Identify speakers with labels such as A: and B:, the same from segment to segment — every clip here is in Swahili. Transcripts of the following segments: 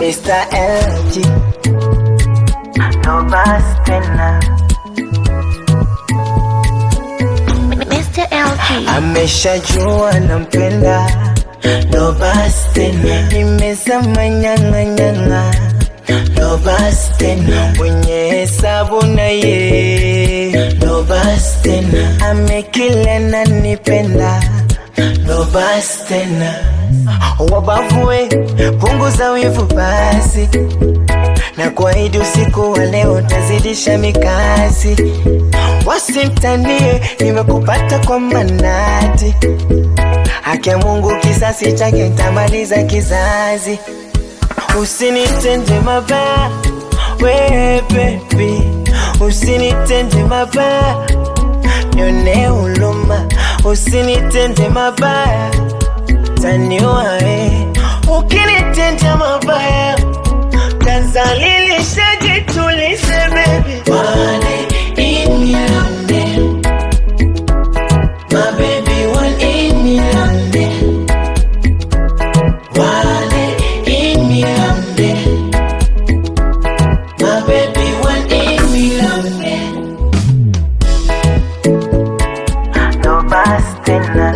A: Mr. LG no basi tena
B: Mr. LG.
A: ameshajua nampenda no basi tena nimezama nyang'anyang'a no basi tena mwenye hesabu na ye no basi tena amekila nanipenda no basi tena wabavue punguza wivu basi na kuahidi usiku wa leo tazidisha mikasi wasimtanie nimekupata kwa manati haki ya Mungu kisasi chake ntamaliza kizazi usinitende mabaya we baby usinitende mabaya nione huluma usinitende mabaya taniua eh. ukinitenda mabaya tazalilisha jitulize baby Wale in me London My baby one in me London Wale in me London My baby one in me London No bastena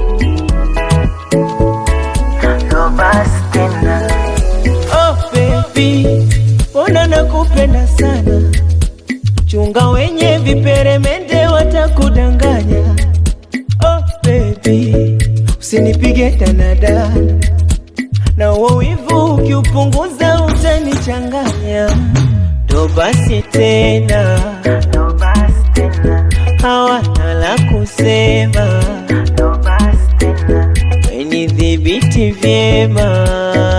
A: No bastena Oh baby, mbona nakupenda sana, chunga wenye viperemende watakudanganya. Oh baby, usinipige danadana, na uo wivu ukiupunguza utanichanganya. Ndo basi tena, ndo basi tena, hawana la kusema, ndo basi tena wenidhibiti vyema,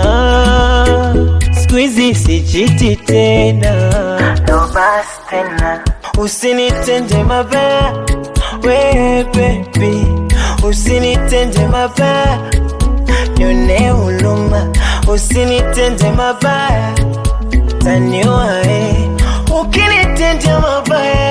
A: siku hizi sichiti tena, ndo basi tena, usinitende mabaya we baby, usinitende mabaya, nione huluma, usinitende mabaya, taniua eh, ukinitende mabaya